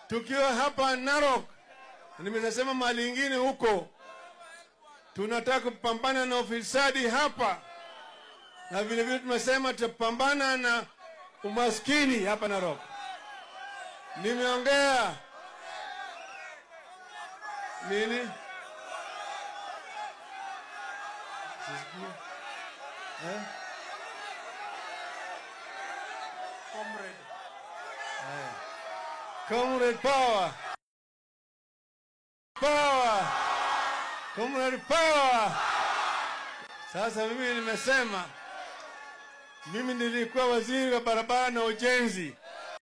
tukiwa hapa Narok, nimesema mahali ingine huko, tunataka kupambana na ufisadi hapa, na vile vile tumesema tutapambana na umaskini hapa Narok. Nimeongea nini? Sisikii. Eh? Haya. Comrade power. Power. Comrade power. Sasa mimi nimesema, mimi nilikuwa waziri wa barabara na ujenzi